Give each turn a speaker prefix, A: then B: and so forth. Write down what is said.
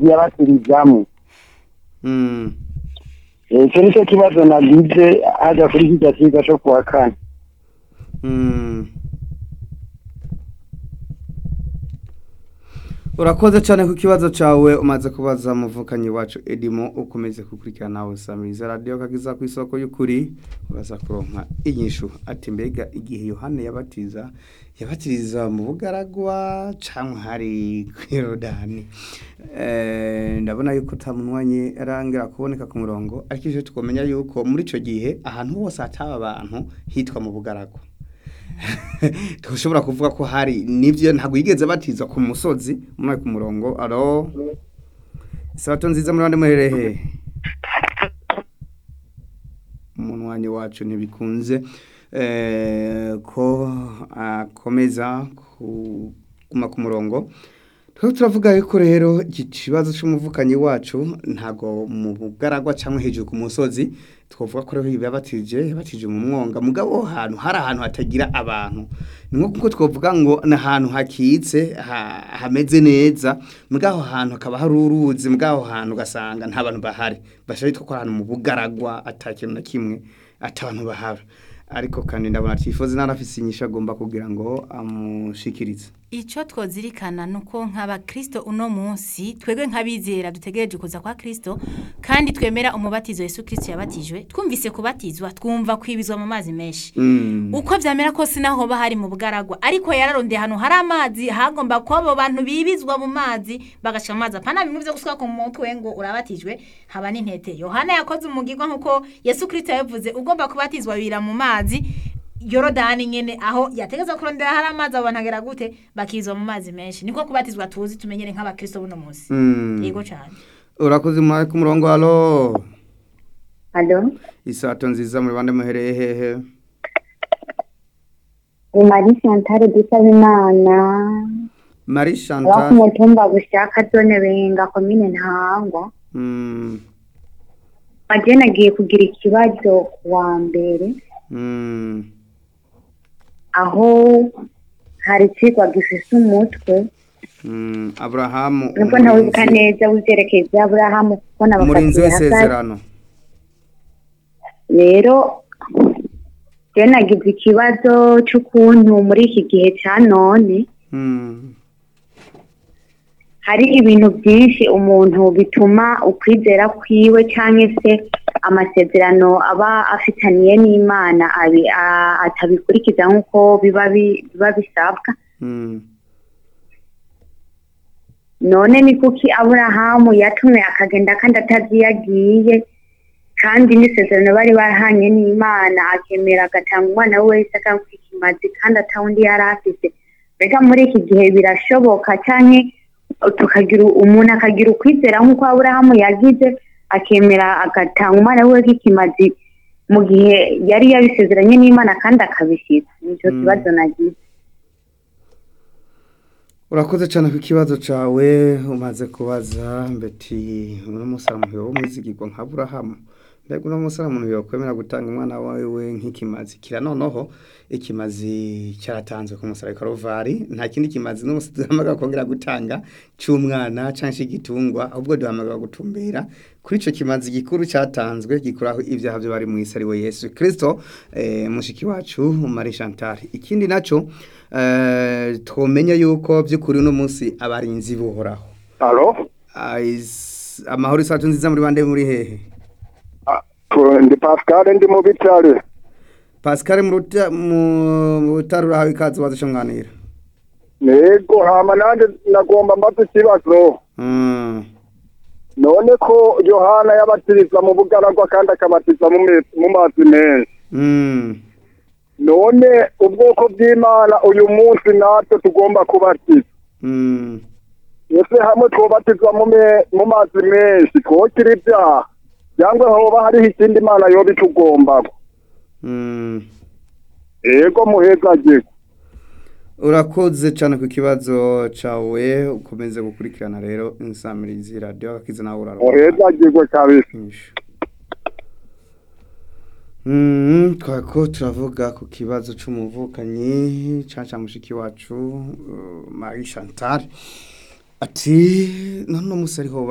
A: amazi yabatirizamo
B: Mm.
A: Eh, icyo nicyo kibazo nagize haja kuri kirya kiga cyo kuwa kane
B: Mm. urakoze cyane ku kibazo cyawe umaze kubaza muvukanyi wacu edimo ukomeze gukurikirana nawe samiriza radiyo kagiza ku isoko y'ukuri uraza kuronka inyishu ati mbega igihe yohane yabatiza yabatiriza mu bugaragwa cyangwa hari kuri yorodani Eh, ndabona yuko utamunwanye arangira kuboneka ku murongo ariko icyo tukamenya yuko muri icyo gihe ahantu hose hataba abantu hitwa mu bugaragwa tushobora kuvuga ko hari nibyo ntabwo yigeze batiza ku musozi umwe ku murongo alo isabato nziza muri bande muherehe umunwanyi wacu ntibikunze eh, ko akomeza kuguma ku murongo twari turavuga yuko rero iki kibazo cy'umuvukanyi wacu ntabwo mu bugaragwa cyangwa hejuru ku musozi twavuga ko rero yabatije yabatije mu mwonga mugabo aho hantu hari ahantu hatagira abantu ni nko kuko twavuga ngo ni ahantu hakitse ha- hameze neza mugabo aho hantu hakaba hari uruzi mugabo aho hantu ugasanga nta bantu bahari bashobora yitwa ko ari ahantu mu bugaragwa ata kintu na kimwe ata abantu bahari ariko kandi ndabona tifoze narafise inyishu agomba kugira ngo amushikirize
C: icyo twazirikana ni uko nk'abakristo uno munsi twebwe nk'abizera dutegereje kuza kwa kirisito kandi twemera umubatizo Yesu kirisito yabatijwe twumvise kubatizwa twumva kwibizwa mu mazi menshi
B: Mm.
C: uko byamera kose naho hoba hari mu bugaragwa ariko yararondeye ahantu hari amazi hagomba kuba abo bantu bibizwa mu mazi bagaca mu mazi apana bimwe byo gusuka ku mutwe ngo urabatijwe haba n'intete yohana yakoze umugirwa nk'uko yesu kirisito yabivuze ugomba kubatizwa bibira mu mazi yorodani nyene aho yategeza kurondera hari amazi abo bantu agera gute bakizwa mu mazi menshi niko kubatizwa tuzi tumenyere nk'abakristo buno munsi
B: Mm.
C: yego cyane
B: urakoze mwari ku murongo halo
D: Alo,
B: isato nziza muri bande muhereye hehe
D: ni Marie Chantal Dusabimana,
B: marie
D: aba ku
B: chantal
D: mutumba Bushaka zone Benga komine Ntahangwa.
B: Mm,
D: Aje nagiye kugira ikibazo ku wa mbere
B: mm,
D: aho hari ikigwa gifise umutwe
B: mm. aburahamu
D: nubwo ntawibuka neza w'ivyerekeye vya Aburahamu kuko
B: umurinzi
D: nabafatiye hagati
B: w'isezerano
D: rero je nagize ikibazo c'ukuntu muri iki gihe ca none
B: Mm,
D: hari ibintu byinshi umuntu bituma ukwizera kwiwe cyangwa se amasezerano aba afitaniye n'imana abi- a- atabikurikiza nk'uko biba bi- biba bisabwa
B: mm,
D: none ni kuki aburahamu yatumwe akagenda kandi atazi iyo agiye kandi n'isezerano bari barahanye n'imana akemera agatanga umwana we wese akamuha ikimazi kandi atawundi yari afise mbega muri iki gihe birashoboka cyangwa tukagira umuntu akagira ukwizera nk'uko aburahamu yagize akemera agatanga umwana we w'ikimazi mu gihe yari yabisezeranye n'imana kandi akabishyira nicyo
B: Mm.
D: kibazo nagize
B: urakoze cyane ku kibazo cyawe umaze kubaza mbeti uno musaramu wo mwizigirwa nka aburahamu mbega uno musaramu yokwemera gutanga umwana wawe nk'ikimazi kira noneho ikimazi cyaratanzwe ku musaraba karuvari nta kindi kimazi n'umunsi duhamagara kongera gutanga cy'umwana cyangwa cy'igitungwa ahubwo duhamagara gutumbera kuri icyo kimazi gikuru cyatanzwe gikuraho ibyaha byo bari mu isi ari we yesu kirisito eh, mushiki wacu marie chantal ikindi nacyo eh, twomenya yuko by'ukuri uno munsi abarinzi buhoraho
A: alo
B: Ais- amahoro isacu nziza muri bande muri hehe
A: ndi pascal ndi mu bitare
B: pascal mu ruta- mu- mu rutare urahawe ikaze waza shonganira
A: nego hama nanjye nagomba mbaza ikibazo
B: Mm,
A: none ko yohana yabatiriza mu bugaragwa kandi akabatiza mu me- mu mazi menshi
B: mm,
A: none ubwoko bw'imana uyu munsi natwe tugomba kubatiza
B: mm.
A: ese hamwe twobatizwa mu me- mu mazi menshi twokira ibyaha cyangwa hoba hariho ikindi imana yoba itugomba
B: Mm.
A: ego muhezagirwe
B: urakoze cyane ku kibazo cyawe ukomeze gukurikirana rero insamirizi radiyo akize nawe uraroha
A: muhezagirwe kabisa
B: Nyinshi. Mm, twako turavuga ku kibazo c'umuvukanyi caca mushiki wacu uh, Marie Chantal ati none umusari ho